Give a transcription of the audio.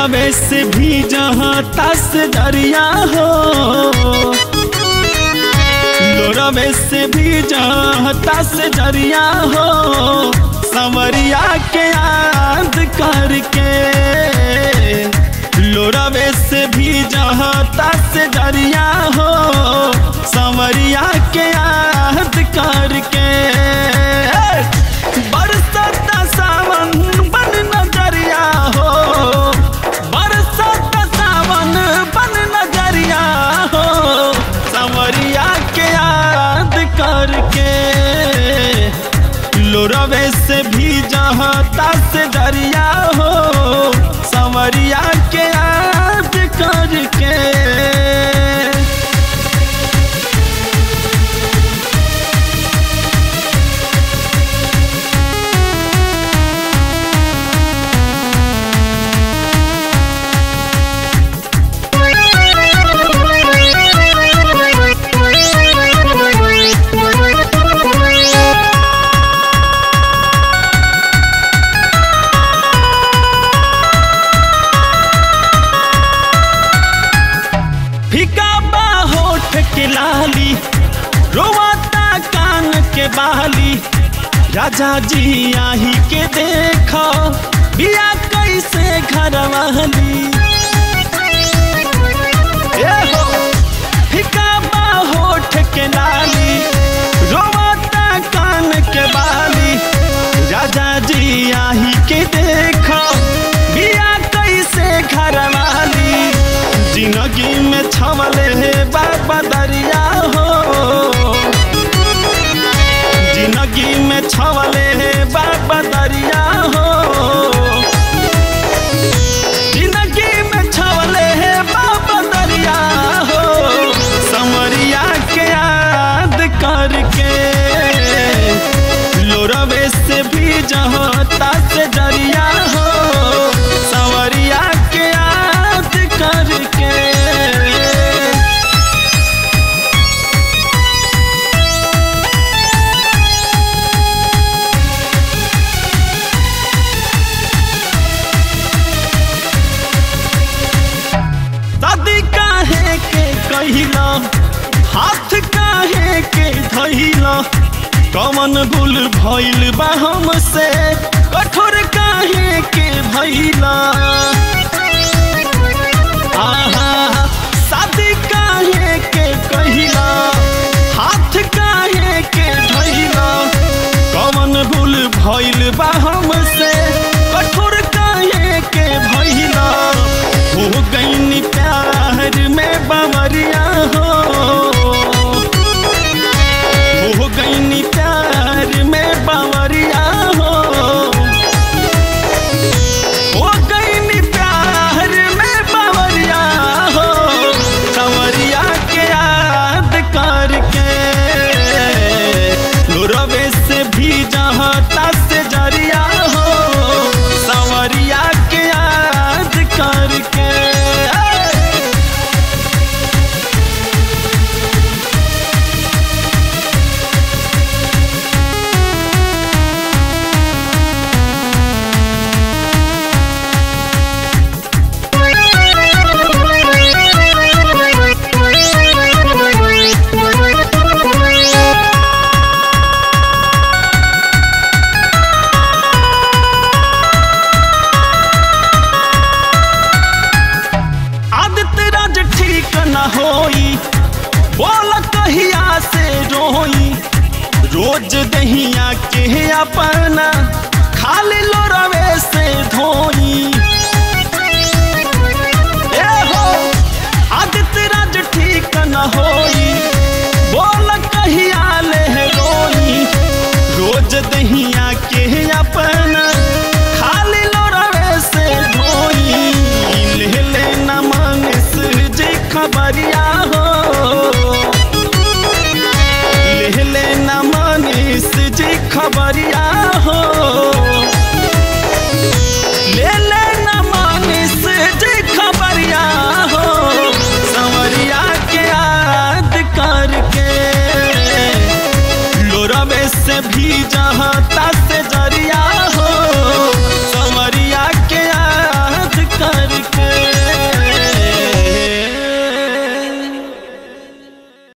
लोरवे से भी जहाँ तस दरिया हो लोरवे से भी जहाँ तस दरिया हो संवरिया के याद करके लोरवे से भी जहाँ तस दरिया हो संवरिया के याद करके बरसत सावन बन नजरिया हो बरसत सावन बन नजरिया हो संवरिया के याद करके लोरवे से भी जहाँ तस दरिया हो संवरिया के याद करके फीका बा होठ के लाली रोवाता कान के बाली राजा जी आही के देखो बिया कैसे घर वाली ए हो, फीका बा होठ के लाली रोवाता कान के बाली राजा जी आही के देखो बिया कैसे घर वाली जिंदगी में छमले है बाबा दरिया हो जिंदगी में छमले है बाबा दरिया हो जिंदगी में छमले है बाबा दरिया हो समरिया के याद करके लोरवे से भी जहाँ तस दरिया हो संवरिया के याद करके दादी काहे के कहिला हाथ काहे के धइला कमन भूल भइल बा हमसे कठोर काहे के भइला आहा शादी काहे के कहिला हाथ काहे के धइला कमन भूल भइल बा हमसे कठोर काहे के भइला हो गईनी प्यार में बवरिया हो हो गईनी प्यार में बवरिया हो हो गईनी प्यार में बवरिया हो संवरिया के याद करके रवे से भी जहाँ तस जरिया हो संवरिया के याद करके आदित्य राज ठीक न होई बोल कहिया से रोई रोज दहिया के अपना खाली लोरवे से धोई ए हो आदित्य राज ठीक न होई बोल कहिया ले रोई रोज दहिया के अपना खाली लोरवे से धोई ले ले न मानस जी खबरिया हो ले ले न मानिस जी खबरिया हो ले ले न मानिस जी खबरिया हो संवरिया के याद करके लोरवे से भी जा